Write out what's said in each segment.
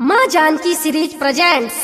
माँ Janaki series presents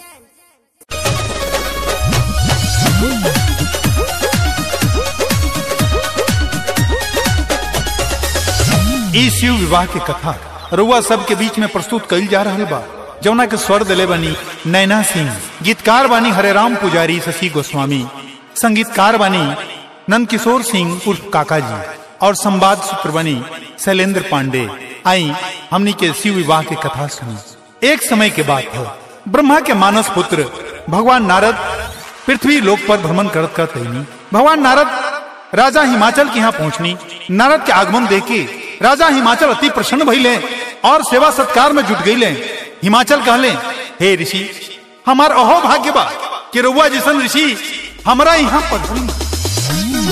ई शिव विवाह के कथा रुआ सब के बीच में प्रस्तुत कइल जा रहा बा जौना के स्वर दिले बनी नैना सिंह गीतकार बानी हरेराम पुजारी शशि गोस्वामी संगीतकार बानी नंद किशोर सिंह उर्फ काका जी और संवाद सूत्र बनी शैलेंद्र पांडे आई हमनी के शिव विवाह की कथा सुनी एक समय के बात है ब्रह्मा के मानस पुत्र भगवान नारद पृथ्वी लोक पर भ्रमण करत करत रही भगवान नारद राजा हिमाचल के यहाँ पहुंचनी नारद के आगमन देखे राजा हिमाचल अति प्रसन्न भइले और सेवा सत्कार में जुट गईले हिमाचल कहले हे ऋषि हमार अहो भाग्य बा कि रउआ जैसन ऋषि हमरा यहाँ पढ़ली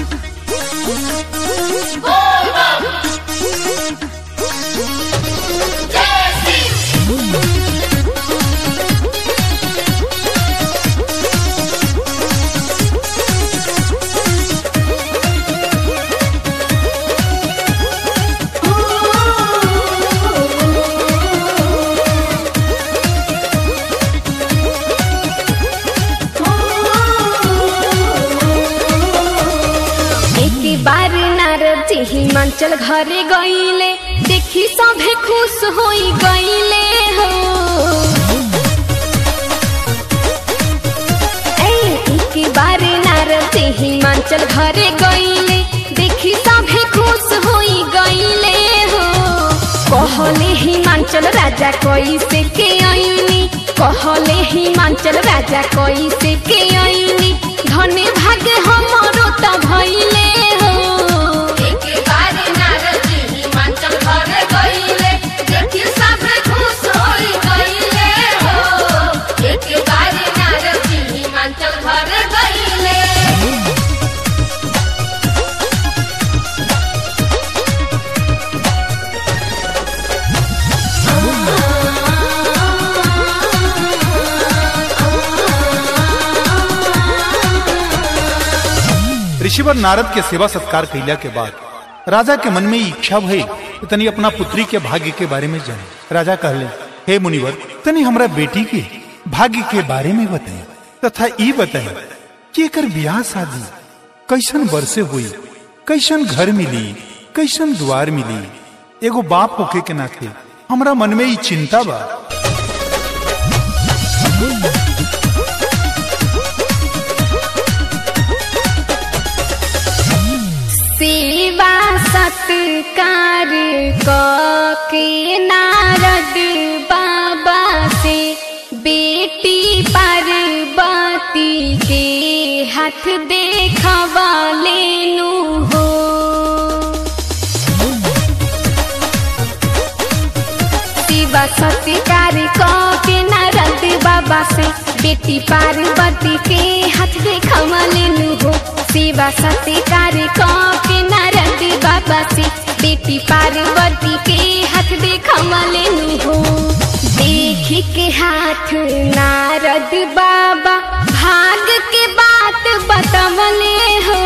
एक बार नारद जी हिमाचल घरे गईले देखी सभे खुश होई गईले हो ए, एक बार नारद जी हिमाचल घरे गईले देखी सभे खुश होई गईले हो कहले हिमाचल राजा कैसे के आईनी कहले हिमाचल राजा कैसे के आईनी धने भागे हमरो त भइले हो एक बार नारद जी हिमाचल घरे गइले, देखि सभे खुश होई गइले हो। एक बार नारद जी हिमाचल घरे गइले। ऋषिवर नारद के सेवा सत्कार कैला के बाद राजा के मन में ई इच्छा भई कि तनी अपना पुत्री के भाग्य के बारे में जाने राजा कहले हे मुनिवर तनी हमरा बेटी के भाग्य के बारे में बताए तथा ई बताए कि एकर ब्याह शादी कैसन बरसे हुई कैसन घर मिली कैसन द्वार मिली एगो बाप होके के नाते हमरा मन में ई चिंता बा सेवा सत्कार के नारद बाबा से बेटी पार्वती के हाथ देखवा लेनु हो शिवा सत्कार के नारद बाबा से बेटी पार्वती के हाथ देखवा लेनु हो शिवा सत्कार के नारद बाबा से बेटी पार्वती के हाथ देखवा लेनु हो देखी के हाथ नारद बाबा भाग के बात बतवले हो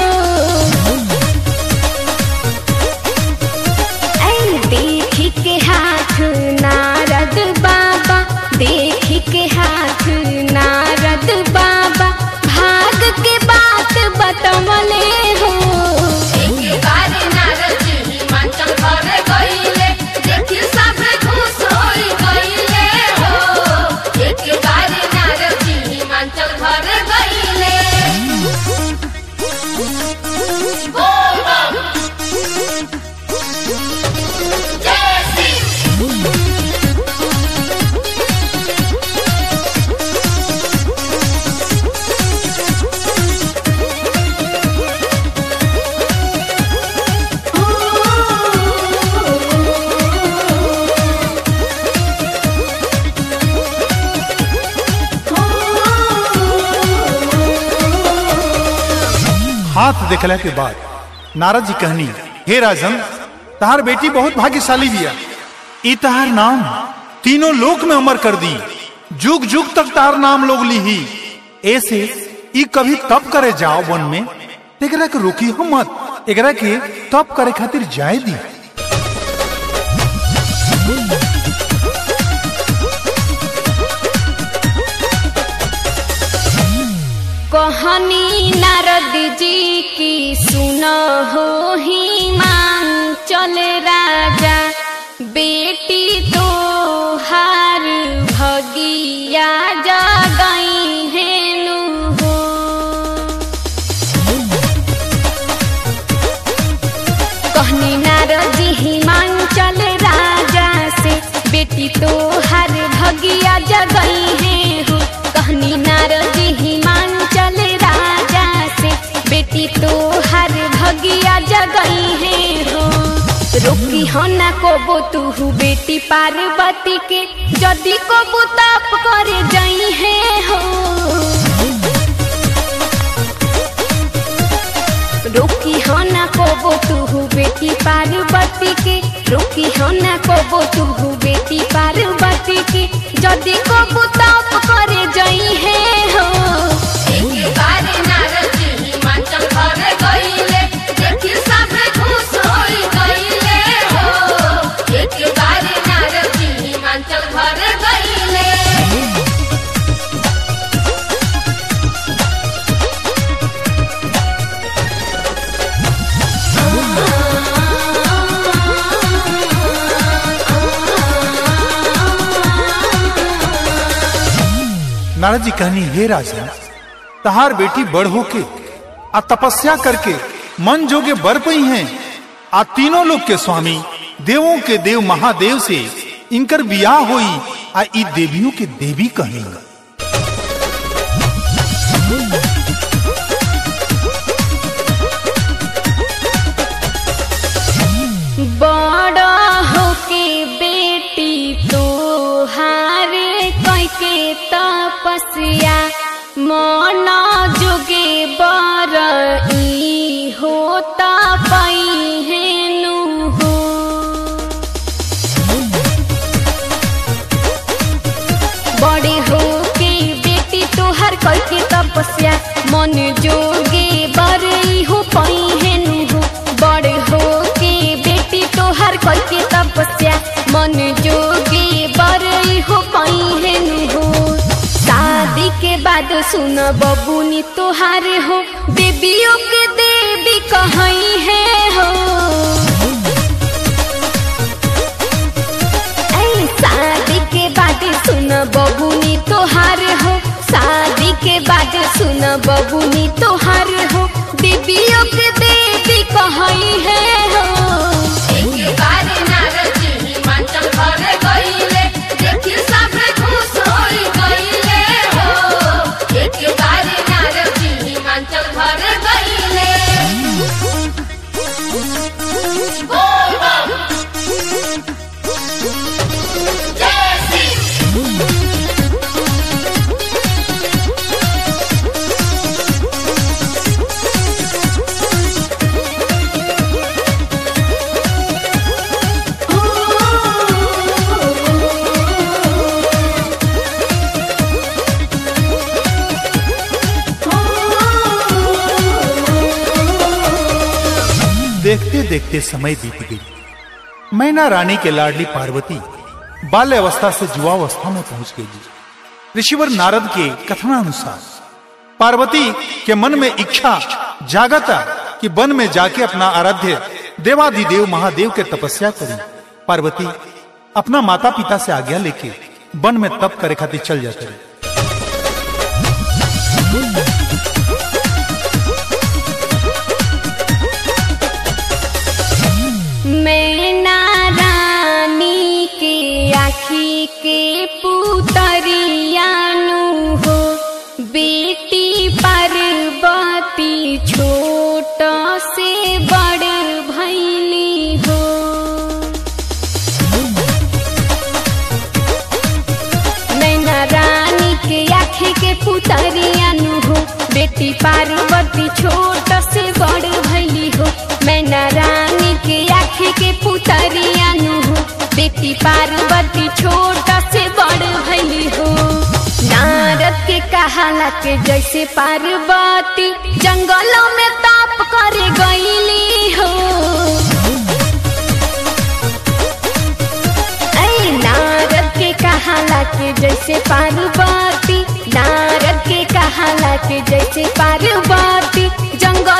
ऐ देखी के हाथ नारद बाबा देखी के हाथ नारद बाबा भाग के बात बतवले हो एक बार नारद जी हिमाचल घरे गइले, देखि सभे खुश होई गइले हो। एक बार नारद जी हिमाचल घरे गइले। बोल बम। जय शिव। हाथ देखला के बाद नारद जी कहनी हे राजन तहार बेटी बहुत भाग्यशाली बिया ई तहार नाम तीनों लोक में अमर कर दी जुग जुग तक तहार नाम लोग लीही ऐसे ई कभी तप करे जाओ वन में एकरा के रोकी हो मत एकरा के तप करे खातिर जाए दी जी की सुन हो ही मांग चल राजा बेटी तो हार भगिया जगई हेनु हो कहनी नारजी हिमांचल राजा से बेटी तो हर भगिया जगई है हो कहनी नारजी हिमांचल राजा से बेटी तो हर भगिया जगई है हो रोकी हो ना कोबो तू बेटी पार्वती के जदी कोबो ताप करे जई है हो रोकी हो ना कोबो तू बेटी पार्वती के रोकी हो ना कोबो तू बेटी पार्वती के जदी कोबो ताप करे जई है हो एक बार नारद जी हिमाचल घर गईले देखी सभे खुश होई गईले हो एक बार नारद जी हिमाचल घर गईले नारद जी कहनी हे राजा तहार बेटी बड़ होके आ तपस्या करके मन जोगे बर पई हैं आ तीनों लोग के स्वामी देवों के देव महादेव से इनकर बियाह होई आ ई देवियों के देवी कहेंगे बड़ा होके बेटी तो हारे कैके तपस्या मन जोगे बर ई होता पई हेनु हो बड़े हो के बेटी तोहर करके तपस्या मन जोगे बड़े हो पई हेनु हो बड़े हो के बेटी तोहर करके तपस्या मन जोगे बड़े हो पई हेनु हो शादी के बाद सुन बबुनी तोहार हो देवियों के देवी कहीं है हो ऐ शादी के बाद सुन बबुनी तोहार हो शादी के बाद सुन बबुनी तोहार हो देवियों के देवी कहीं है हो एक बार नारद जी हिमाचल घर गईले देखी सभे खुश होई गईले हो एक बार नारद जी हिमाचल घर गईले बोल बम जय श्री देखते देखते समय बीत गई मैना रानी के लाडली पार्वती बाल्य अवस्था से जुआवस्था में पहुंच गई ऋषिवर नारद के कथनानुसार पार्वती के मन में इच्छा जागता कि वन में जाके अपना आराध्य देवाधिदेव महादेव के तपस्या करी पार्वती अपना माता पिता से आज्ञा लेके वन में तप करे खातिर चल जाते रहे मैना रानी के आखी के पुतरियानु हो बेटी पार्वती छोट से बड़ भैली हो नैना रानी के आँखें के पुतरियानु हो बेटी पार्वती छोट से बड़ भैली हो मैना रानी के आँखें के पुतरियानु हो बेटी पार्वती छोट से बड़ भैली हो नारद के कहाला के जैसे पार्वती जंगलों में ताप करे गईली हो ऐ नारद के कहाला के जैसे पार्वती नारद के कहाला के जैसे पार्वती जंगल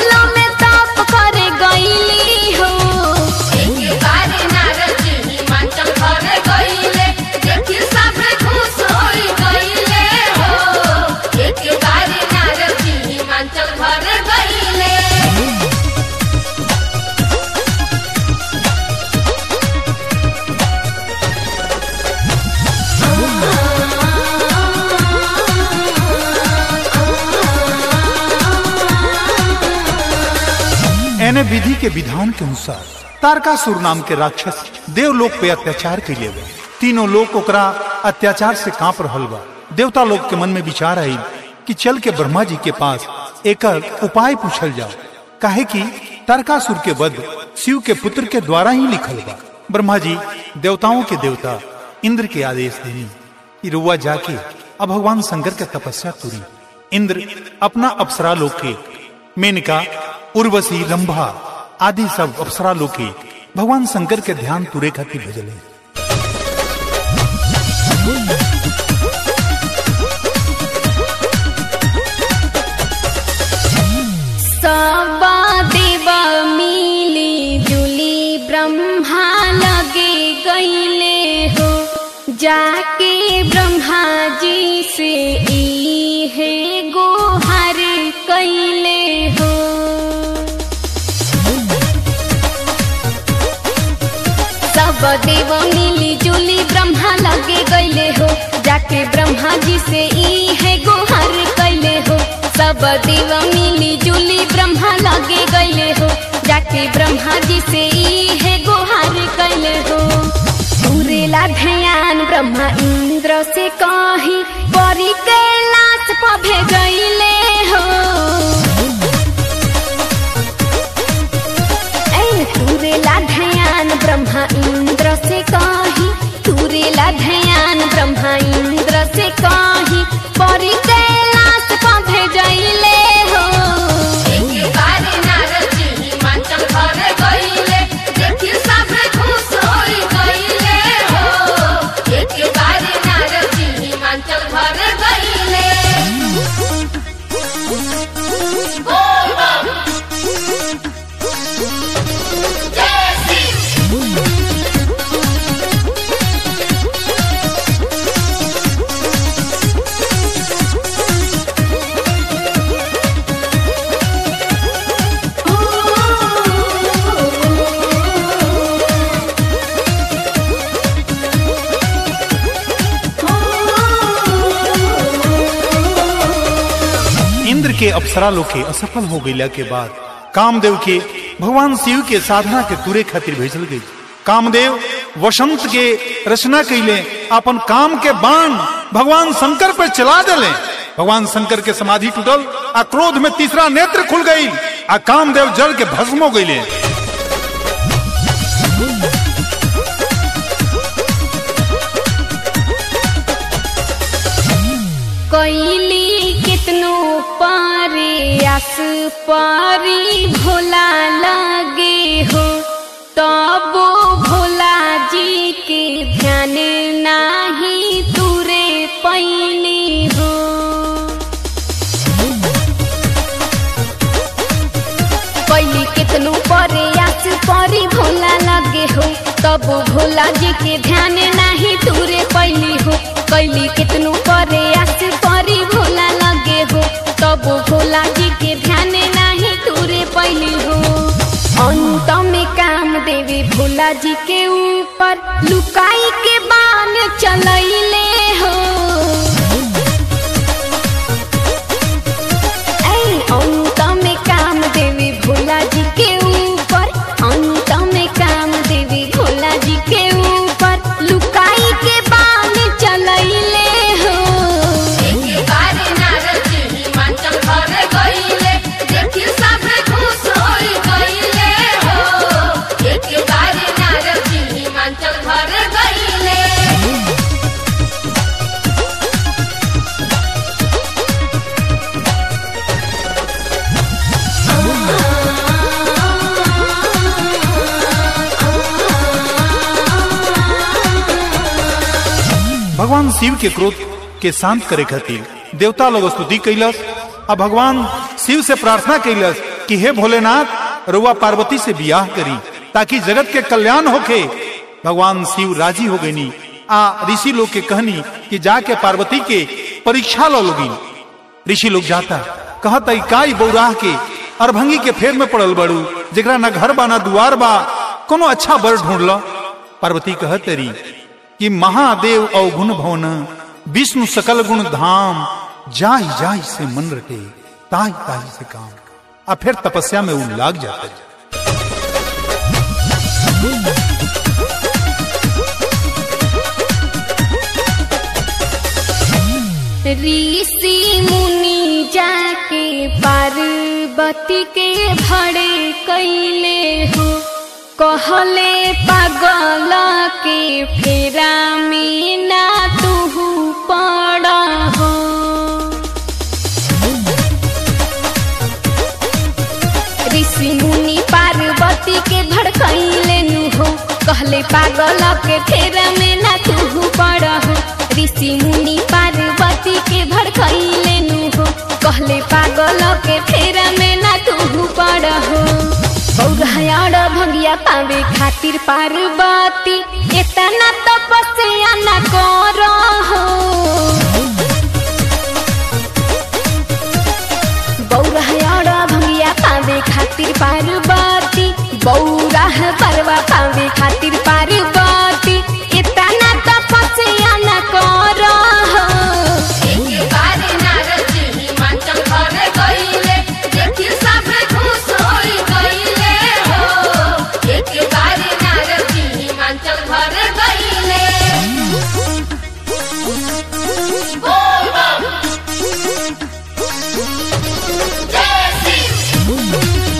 विधि के विधान के अनुसार तारकासुर नाम के राक्षस देवलोक पे अत्याचार कैले बा तीनों लोग ओकरा अत्याचार से कांप रहल बा देवता लोग के मन में विचार आई कि चल के ब्रह्मा जी के पास एक उपाय पूछल जाओ काहे कि तारकासुर के वध शिव के पुत्र के द्वारा ही लिखल बा ब्रह्मा जी देवताओं के देवता इंद्र के आदेश देनी कि रुआ जाके अब भगवान शंकर के तपस्या पूरी इंद्र अपना अप्सरा लोग के मेनका उर्वशी रंभा आदि सब अप्सरा लोग के भगवान शंकर के ध्यान तुरे खातिर भेजले सबा देव मिली जुली ब्रह्मा लगे गईले हो जाके ब्रह्मा जी से ई है गोहर कैले हो सब देव मिली जुली ब्रह्मा लगे गईले हो जाके ब्रह्मा जी से ई है गोहर कैले हो सब देव मिली जुली ब्रह्मा लगे गईले हो जाके ब्रह्मा जी से ई है गोहर कैले हो पूरेला ध्यान ब्रह्मा इंद्र से कही परी कैलाश पभे गईले हो ऐ तुरेला ध्यान ब्रह्मा इंद्र से कही तुरेला ध्यान ब्रह्मा इंद्र से कही परी कैलाश पधे जइले हो एक बार नारद जी हिमाचल घर गइले देखि सब खुश होई गइले हो एक बार नारद जी हिमाचल घर गइले बोल बम जय शिव इंद्र के अप्सरा लोग के असफल हो गईला के बाद कामदेव के भगवान शिव के साधना के तुरे खातिर भेजल गई कामदेव वसंत के रचना कैले अपन काम के बाण भगवान शंकर पर चला दिले भगवान शंकर के समाधि टूटल आ क्रोध में तीसरा नेत्र खुल गई आ कामदेव जल के भस्म हो गईले कैली कितनो पारे आस पारी भोला लगे हो तबो भोला जी के ध्यान नाही तुरे पैली हो कैली कितनो परे आस परी भोला लगे हो तब भोला जी के ध्यान नाही तुरे पैली हो कैली कितनो परे आस परी भोला लगे हो तब भोला जी के ध्यान नाही तुरे पैली हो अंत में काम देवी भोला जी के ऊपर लुकाई के बाण चलैले हो ऐ अंत में काम देवी भोला जी के ऊपर अंत में काम देवी भोला जी के ऊपर लुकाई के बाण चलैले हो एक बार नारद जी हिमाचल घर गइले देखि सब खुश होई गइले हो एक बार नारद जी हिमाचल घर गइले भगवान शिव के क्रोध के शांत करे खातिर देवता लोग स्तुति कैलस आ भगवान शिव से प्रार्थना कैलस कि हे भोलेनाथ रुआ पार्वती से बियाह करी ताकि जगत के कल्याण होके भगवान शिव राजी हो गईनी आ ऋषि लोग के कहनी कि जाके पार्वती के परीक्षा लो लोगी ऋषि लोग जाता कहता इकाई बौराह के अरभंगी के फेर में पड़ल बड़ू जेकरा ना घर बा ना दुआर बा कोनो अच्छा बर ढूंढ लो पार्वती कहत रही कि महादेव अवगुण भवन विष्णु सकल गुण धाम जाहि जाहि से मन रटे ताहि ताहि से काम आ फिर तपस्या में उ लाग जाता है ऋषि मुनि जाके पार्वती के भड़े कैले हो कहले पागल के फेरा में ना तू पड़ हो ऋषि मुनि पार्वती के भड़कैले नु हो कहले पागल के फेरा में ना तू पड़ हो ऋषि मुनि पार्वती के भड़कैले नु हो कहले पागल के फेरा में ना तू पड़ हो बौरहयाड़ भंगिया पावे खातिर पार्वती इतना तपस्या न कर हो बौरहयाड़ भंगिया पावे खातिर पार्वती बौराह परवा पावे खातिर पार्वती इतना तपस्या न कर हो एक बार नारद जी हिमाचल घर गइले देखी सब खुश होई गइले हो एक बार नारद जी हिमाचल घर गइले बोल बम जय शिव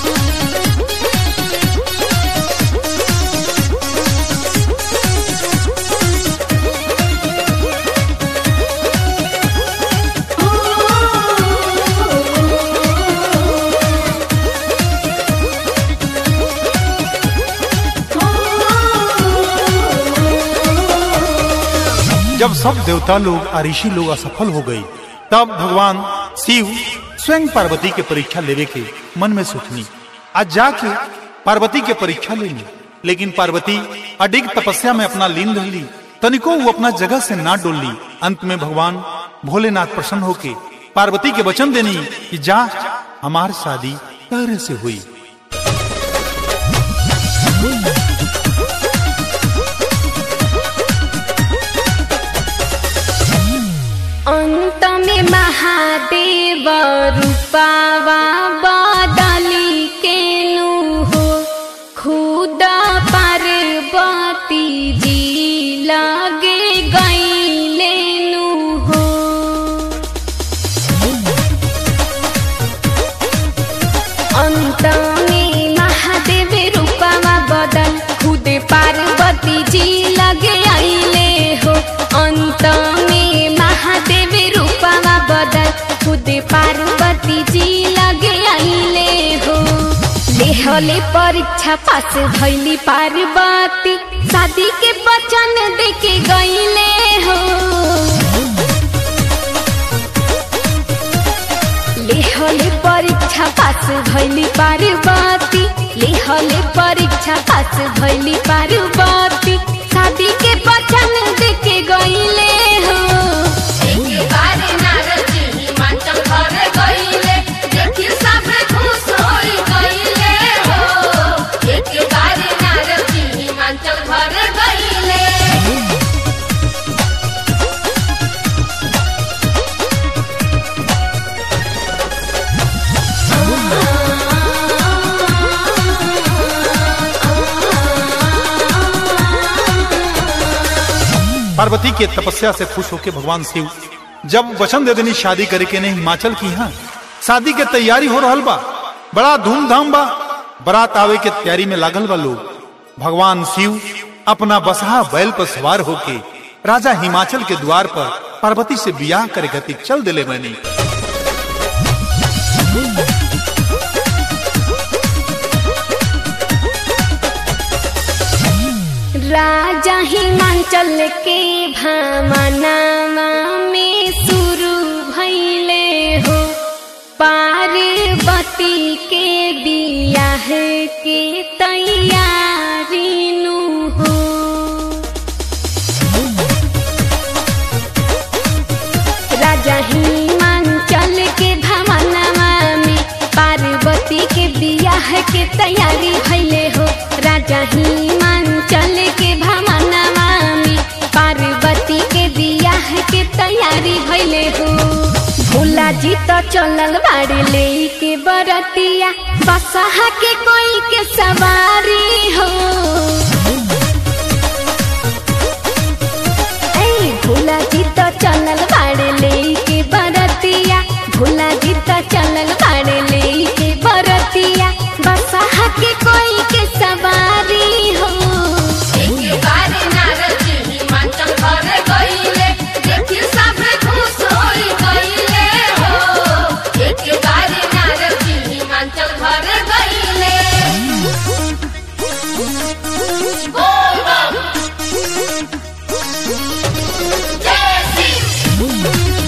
जब सब देवता लोग और ऋषि लोग असफल हो गए तब भगवान शिव स्वयं पार्वती के परीक्षा लेवे के मन में सोचनी आज जाके पार्वती के परीक्षा ले ली लेकिन पार्वती अडिग तपस्या में अपना लीन रहली तनिको वो अपना जगह से ना डोली अंत में भगवान भोलेनाथ प्रसन्न होके पार्वती के वचन देनी कि जा हमार शादी तहरे से हुई अंत में महादेव रूपावा बदली के नु हो खुद पार्वती जी लगे गईले नु हो अंत में महादेव रूपावा बदल खुद पार्वती जी लगे आइले हो अंत में महादेव रूपावा बदल खुद पार्वती जी लगे आइले हो लेहले परीक्षा पास भैली पार्वती शादी के वचन देके गईले हो लेहले परीक्षा पास भैली पार्वती लेहले परीक्षा पास भैली पार्वती शादी के वचन देके गईले हो एक बार नारद जी हिमाचल घर गइले देखी सब खुश होई गइले हो एक बार नारद जी हिमाचल घर गइले पार्वती के तपस्या से खुश होकर भगवान शिव जब वचन दे देनी शादी करे के नहीं हिमाचल की यहाँ शादी के तैयारी हो रहल बा बड़ा धूमधाम बा बारात आवे के तैयारी में लागल बा लोग भगवान शिव अपना बसहा बैल पर सवार होके राजा हिमाचल के द्वार पर पार्वती से बियाह करे गति चल दिले मैंने राजा हिमाचल के भामनामा में शुरू भैले हो पार्वती के बियाह के तैयारी नु हो राजा हिमाचल के भमनवा में पार्वती के बियाह के तैयारी भैले हो राजा हिमाचल के भमनवा में पार्वती के बियाह के तैयारी भैले हो भोला जी तो चलल बाड़ी ले के बरतिया बसहा के कोई के सवारी हो ऐ भोला जी तो चलल बाड़ी ले के बरतिया भोला जी तो चलल बाड़ी ले के बरतिया बसहा के कोई के सवारी हो एक बार नारद जी हिमाचल घर गइले देखी सब खुश होई गइले हो एक बार नारद जी हिमाचल घर गइले बोल बम जय श्री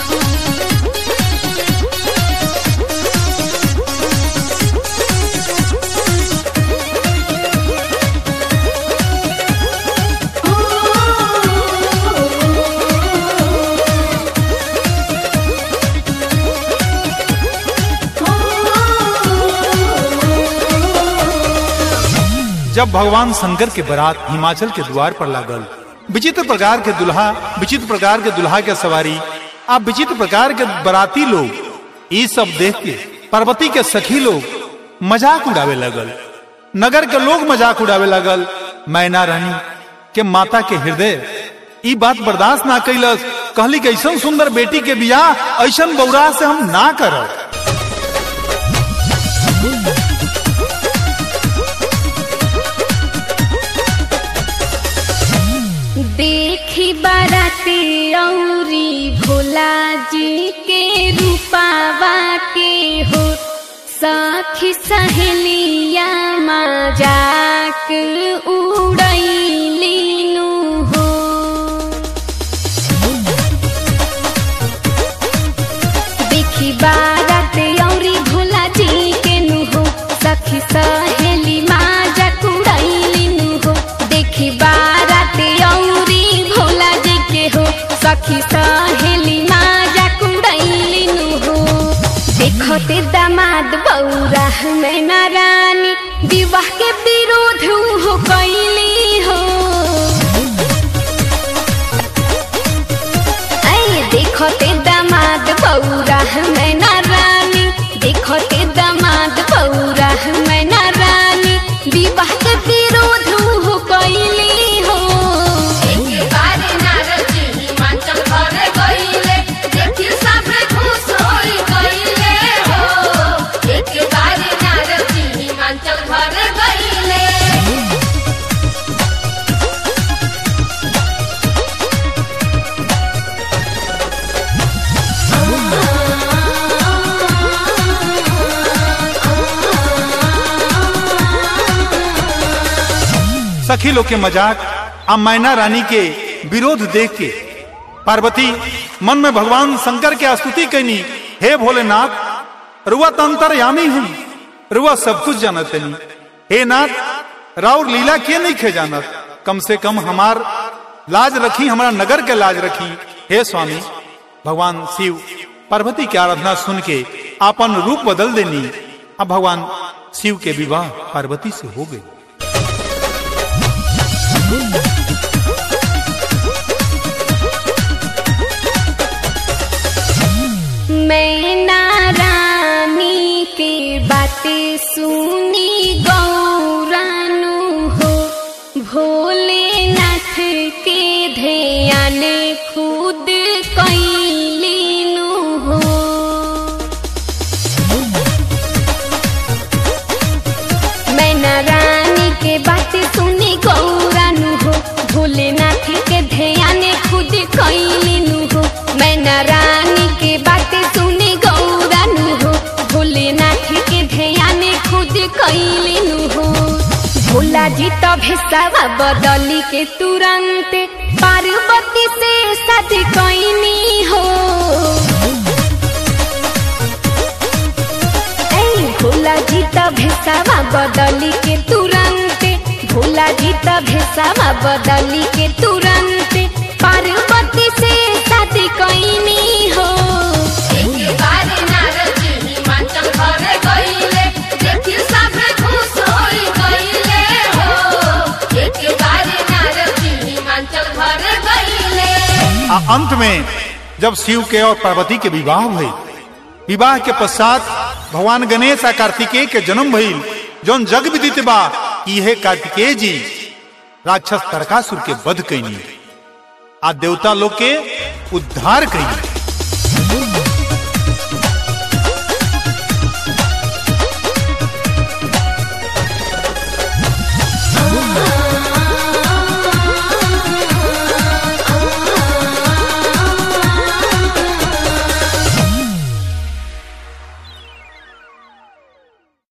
जब भगवान शंकर के बारात हिमाचल के द्वार पर लागल विचित्र प्रकार के दुल्हा विचित्र प्रकार के दुल्हा के सवारी आप विचित्र प्रकार के बराती लोग ये सब देख के पार्वती के सखी लोग मजाक उड़ावे लगल नगर के लोग मजाक उड़ावे लगल मैना रानी के माता के हृदय ई बात बर्दाश्त ना कैलस कहली कि ऐसा सुंदर बेटी के बियाह ऐसा बौरा से हम ना करब देखी बाराती औरी भोला जी के रूपावा के हो सखी सहेलिया मजाक उड़ैलीनु हो देखी बारात औरी भोला जी के नु हो सखी सहेली मजाक उड़ैलीनु हो देखी बारात औरी भोला जी के हो सखी सहेली मजाक उड़ैलीनु हो देखते दामाद बौरा में नारानी विवाह के विरोध हो कैली हो ऐ देखते दामाद बौरा में नारानी देखते दामाद बौरा में नारानी विवाह के विरोध हो कैली हो एक बार नारद जी हिमाचल घर गइले देखी सब खुश होई गइले हो एक बार नारद जी हिमाचल घर गइले सखी लोग के मजाक आ मैना रानी के विरोध देख के पार्वती मन में भगवान शंकर के स्तुति कैनी हे भोलेनाथ रुआ तो अंतरयामी हूँ रुआ सब कुछ जानत नहीं हे नाथ राउर लीला के नहीं खे जानत कम से कम हमार लाज रखी हमारा नगर के लाज रखी हे स्वामी भगवान शिव पार्वती की आराधना सुन के अपन रूप बदल देनी अब भगवान शिव के विवाह पार्वती से हो गई मैं नारानी के बातें सुनी गौरानु हो भोलेनाथ के ध्यान खुद कैलीनु हो मैं नारानी के बातें सुनी गौरानु हो भोलेनाथ के ध्यान खुद कैलीनु हो मैं नारानी के बातें सुनी गौरानु हो भोलेनाथ के ध्यान खुद कैलीनु हो भोला जी तो भेसावा बदली के तुरंत पार्वती से शादी कैनी हो ऐ भोला जी त भेसावा बदली के तुरंत भोला जी त भेसावा बदली के तुरंत पार्वती से शादी कैनी हो एक बार नारद जी हिमाचल घर गइले देखी सब खुश होई गइले हो एक बार नारद जी हिमाचल घर गइले आ अंत में जब शिव के और पार्वती के विवाह भइल विवाह के पश्चात भगवान गणेश आ कार्तिकेय के जन्म भइल जौन जग विदित बा कि यह कार्तिकेय जी राक्षस तारकासुर के वध कैनी आ देवता लोग के उद्धार कैनी